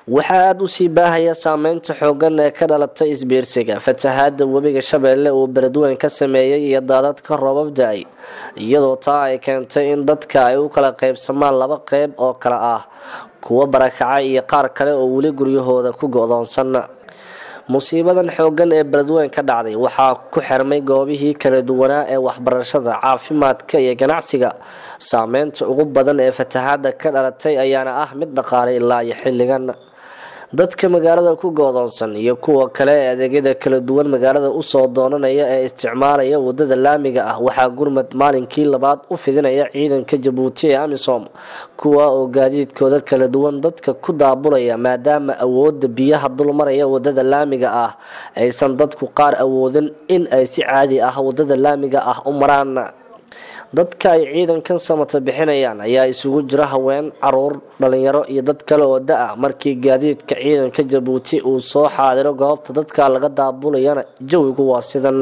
waxaa aada u sii baahaya saameynta xoogan ee ka dhalatay isbiirsiga fatahaada webiga shabeelle uu beledweyn ka sameeyey iyo daadadka roobab da-ay iyadoo taa ay keentay in dadka ay u kala qaybsamaan laba qeyb oo kale ah kuwo barakacay iyo qaar kale oo weli guryahooda ku go-doonsan musiibadan xoogan ee beledweyn ka dhacday waxaa ku xirmay goobihii kala duwanaa ee waxbarashada caafimaadka iyo ganacsiga saameynta ugu badan ee fatahaada ka dhalatay ayaana ah mid dhaqaalay ilaa iyo xilligan dadka magaalada ku goodoonsan iyo kuwa kale ee adeegyada kala duwan magaalada usoo doonanaya ee isticmaalaya wadada laamiga ah waxaa gurmad maalinkii labaad u fidinaya ciidanka jabuuti ee amisom kuwa oo gaadiidkooda kala duwan dadka ku daabulaya maadaama awooda biyaha dulmaraya wadada laamiga ah aysan dadku qaar awoodin in ay si caadi ah wadada laamiga ah u maraan dadka ay ciidankan samata bixinayaan ayaa isugu jira haween caruur dhalinyaro iyo dad kale oo da-a markii gaadiidka ciidanka jabuuti uu soo xaadiro goobta dadka laga daabulayana jawigu waa sidan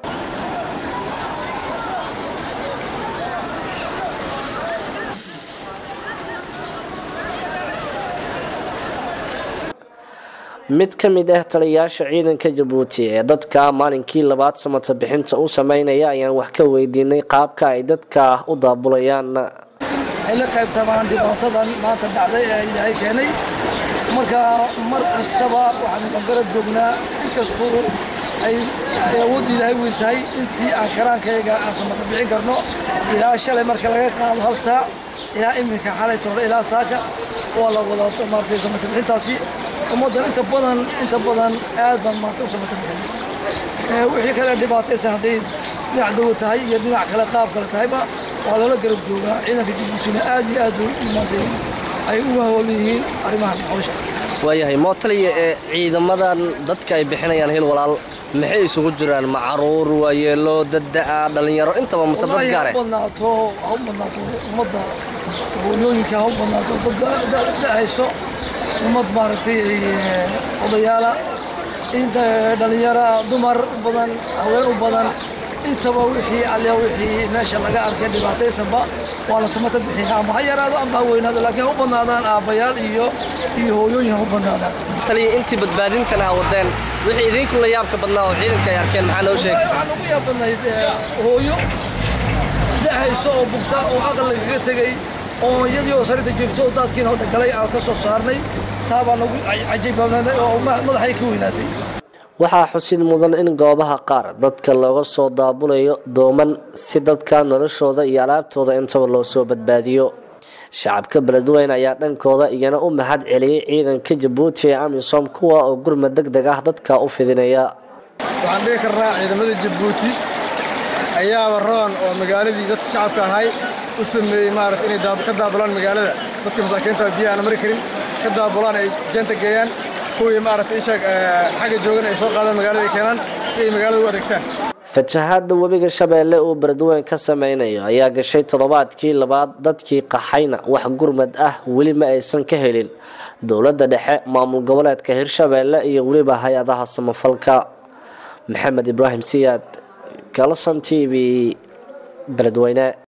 mid ka mid ah taliyayaasha ciidanka jabuuti ee dadka maalinkii labaad samata bixinta u sameynaya ayaan wax ka weydiinay qaabka ay dadka u daabulayaan ay la qaybtamaan dhibaatadan maanta dhacday ee ilaahay keenay marka mar kastaba waxaanu garab joognaa inkastuu ay awoodda ilaahay weyn tahay intii aan karaankayga aan samata bixin karno ilaa shalay marka laga qaado hal saac ilaa iminka xalay toole ilaa saaka waa la wadaa maartay samata bixintaasi ummaddan inta badan inta badan aad baan maanta u samata bixinay wixii kale dhibaataysan hadday dhinac dawo tahay iyo dhinac kale qaab kale tahayba waa lala garab joogaa ciidanka jabuutina aad iyo aad bay maantay ay u hawlan yihiin arrimahan hawsha waayahay mootaliya ee ciidamadan dadka ay bixinayaan hil walaal maxay isugu jiraan ma caruur waayeelo dadda-a dhalinyaro intaba mase dad gaare ha badnaato ha u badnaato ummadda hooyooyinka ha u badnaato dad da-hayso ummad maaragtay odayaala inta dhalinyara dumar badan haween u badan intaba wixii alle wixii meesha laga arkay dhibaataysanba waa la samata bixina ama ha yaraado ama ha weynaado laakiin ha u badnaadaan aabbayaal iyo iyo hooyooyin ha u badnaadaan taliya intii badbaadintan aa wadeen wixii idinku la yaabka badnaa oo ciidanka ay arkeen maxaa noo sheegay waxaan ugu yaab badnayd hooyo da-hayso oo bugta oo aqal lagaga tegey oo iyadii oo sarinta joogto oo daadkiina oo dhagalay aan ka soo saarnay taa baa nagu cajaybaagnaaday oo madaxay ka weynaatay waxaa xusid mudan in goobaha qaar dadka looga soo daabulayo dooman si dadka noloshooda iyo alaabtooda intaba loo soo badbaadiyo shacabka beledweyn ayaa dhankooda iyana u mahad celiyey ciidanka jabuuti ee amisom kuwa oo gurmad deg deg ah dadka u fidinaya waxaan dhihi karnaa ciidamada jabuuti ayaaba roon oo magaaladii dadka shacabka ahay u sameeyey maarata inay ka daabulaan magaalada dadka masaakiinta biyo aan mari karin ka daabulaan ay jeenta geeyaan kuwii maarata isha xagga joogan ay soo qaadaan magaalada ay keenaan si ay magaalada u adeegtaan fatahaada webiga shabeelle uu beledweyn ka sameynayo ayaa gashay toddobaadkii labaad dadkii qaxayna wax gurmad ah weli ma aysan ka helin dowladda dhexe maamul goboleedka hirshabeelle iyo weliba hay-adaha samafalka maxamed ibraahim siyaad galson t v beledweyne